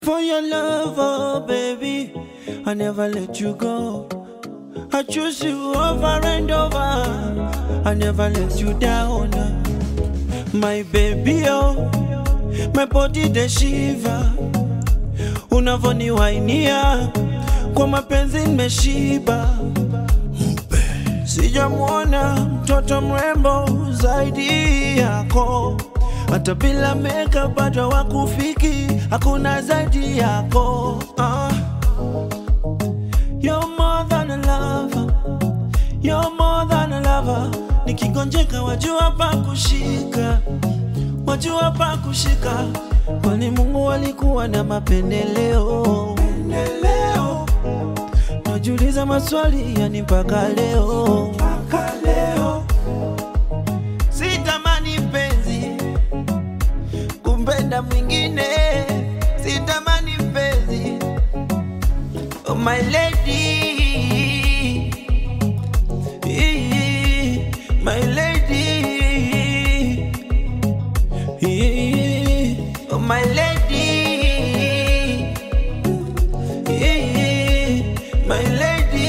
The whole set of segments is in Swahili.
For your love, oh baby, I never let you go. I choose you over and over. I never let you down. My baby, oh, my body the shiva. Unavoniwainia kwa mapenzi nimeshiba. Sijamwona mtoto mrembo zaidi yako, hata bila makeup bado wakufiki, hakuna zaidi yako. Ah. You're more than a lover, you're more than a lover. Nikigonjeka wajua pa kushika, wajua pa kushika, kwani Mungu alikuwa na mapendeleo. Pendeleo. Najiuliza maswali yani mpaka leo, mpaka leo. Sitamani mpenzi kumpenda mwingine, sitamani mpenzi oh my lady, my lady, oh my lady. My lady,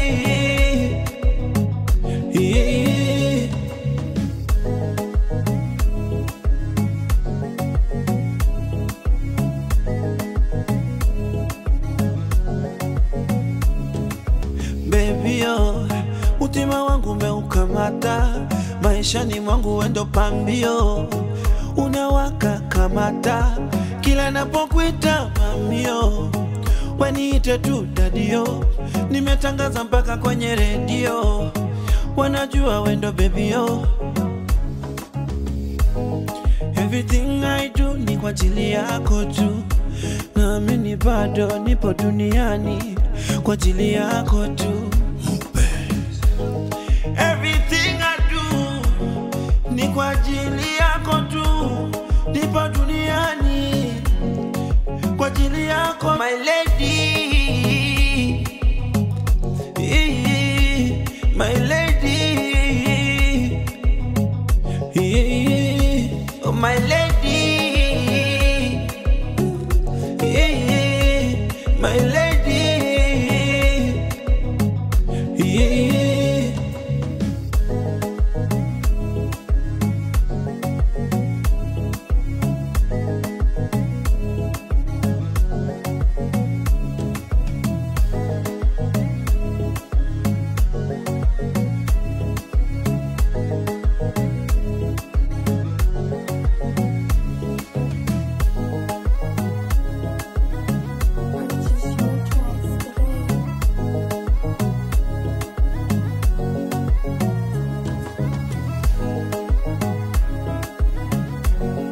baby oh, utima wangu umeukamata, maishani mwangu wendo pambio, unawaka kamata, kila napokuita mamio waniite tu dadio, nimetangaza mpaka kwenye redio, wanajua wendo bebio. Everything I do ni kwa ajili yako tu, naamini bado nipo duniani kwa ajili yako tu. Everything I do ni kwa ajili yako tu, nipo duniani kwa ajili yako my lady, my lady, oh my lady, my lady.